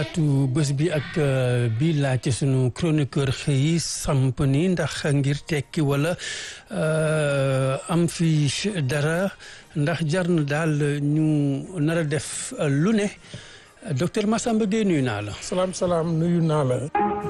atu bés bi ak bi laaj ci sunu chroniqueur xëy samp ni ndax ngir tekki wala am fi dara ndax jar na daal ñu nar a def lu ne docteur Massamba Gueye nuyu naa la. salaam salaam nuyu naa la.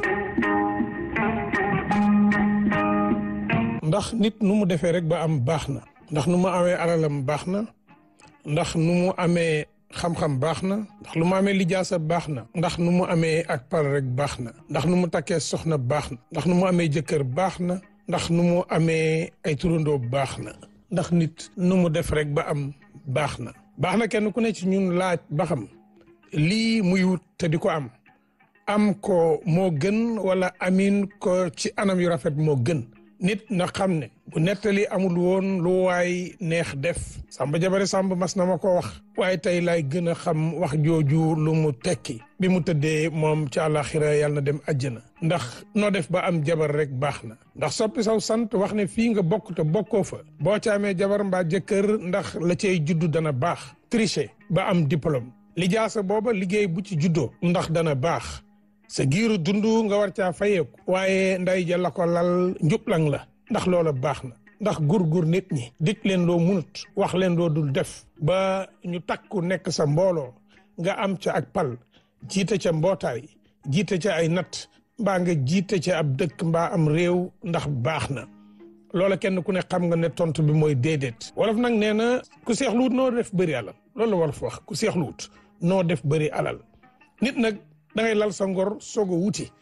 ndax nit nu mu defee rek ba am baax na. ndax nu mu amee alalam baax na. ndax nu mu amee. xam-xam baax na ndax lu mu amee lijaasa baax na ndax nu mu amee ak pal rek baax na ndax nu mu takkee soxna baax na ndax nu mu amee jëkkër baax na ndax nu mu amee ay turandoo baax na ndax nit nu mu def rek ba am baax na baax na kenn ku ne ci ñun laaj ba xam lii muy wut te di ko am am ko moo gën wala amin ko ci anam yu rafet moo gën nit na xam ne bu nettali amul woon lu waay neex def samba jabare samba mas na ma ko wax waaye tey laay gën a xam wax jooju lu mu tekki bi mu tëddee moom ci àllaaxira yàlla na dem àjjana ndax noo def ba am jabar rek baax na ndax soppi saw sant wax ne fii nga bokk te bokkoo fa boo ca amee jabar mbaa jëkkër ndax la cay juddu dana baax tricher ba am diplôme lijaasa booba liggéey bu ci juddoo ndax dana baax sa giiru dund nga war caa fayeeku waaye nday ja la ko lal njublang la ndax loola baax na ndax gur-gur nit ñi dik leen loo munut wax leen loo dul def ba ñu takku nekk sa mbooloo nga am ca ak pal jiite ca mbootaay jiite ca ay nat mbaa nga jiite ca ab dëkk mbaa am réew ndax baax na loola kenn ku ne xam nga ne tontu bi mooy déedéet wolof nag nee na ku seexluwut noo def bëri alal loolu la wolof wax ku seexluwut noo def bëri alal nit nag da ngay lal sa ngor soog a wuti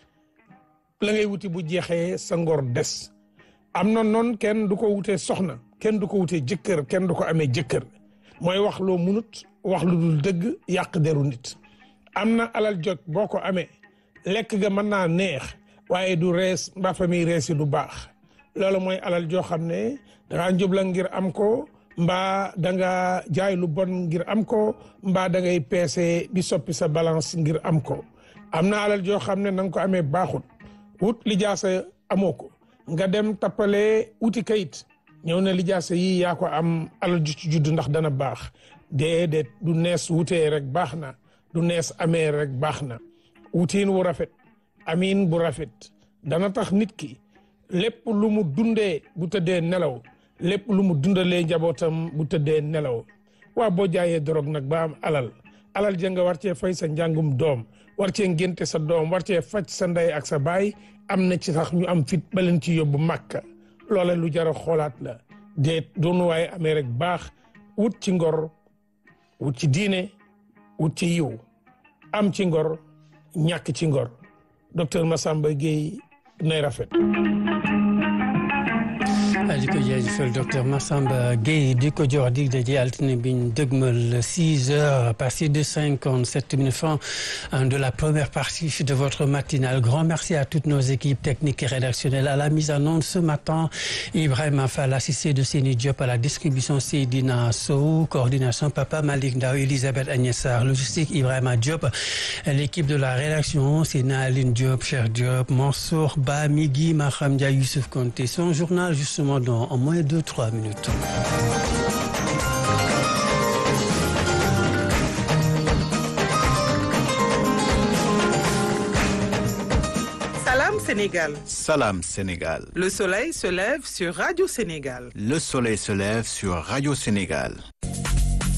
la ngay wuti bu jeexee sa ngor des am na noonu kenn du ko wutee soxna kenn du ko wutee jëkkër kenn du ko amee jëkkër mooy wax loo munut wax lu dul dëgg yàq deru nit am na alal jot boo ko amee lekk ga mën naa neex waaye du rees mbaa famille rees yi du baax loolu mooy alal joo xam ne dangaa njubla ngir am ko mbaa da nga jaay lu bon ngir am ko mbaa da ngay peese di soppi sa balance ngir am ko am na alal joo xam ne na nga ko amee baaxut wut lijaasa amoo ko nga dem tappale wuti kayit ñëw na lijaasa yi yaa ko am alal ju ci judd ndax dana baax déedéet du nees wutee rek baax na du nees amee rek baax na wutiin wu rafet amiin bu rafet dana tax nit ki lépp lu mu dundee bu tëddee nelaw lépp lu mu dundalee njabootam bu tëddee nelaw waa boo jaayee dorog nag ba am alal alal ja nga war cee fay sa njàngum doom war cee ngénte sa doom war cee faj sa ndey ak sa baay am na ci sax ñu am fit ba leen ci yóbbu màkka loola lu jar a xoolaat la déet doonu waaye amee rek baax wut ci ngor wut ci diine wut ci yiw am ci ngor ñàkk ci ngor docteur Massamba Gueye nay rafet di ko jaajëfal docteur Massamba Gueye di ko jox dig daje altine bi ñu dëgmal 6 heures à partir de 57 minutes fin de la première partie de votre matinale grand merci à toutes nos équipes techniques et rédactionnelles à la mise en onde ce matin Ibrahima Fall assisté de Seni Diop à la distribution Seydina Sow coordination Papa Malick Ndaw Elisabeth Agnès Sarr logistique Ibrahima Diop l'équipe de la rédaction Sena Aline Diop Cheikh Diop Mansour Ba Migui Maham Dia Youssouf Konté son journal justement dans en moins de trois minutes. Salam Sénégal. Salam Sénégal. Le soleil se lève sur Radio Sénégal. Le soleil se lève sur Radio Sénégal.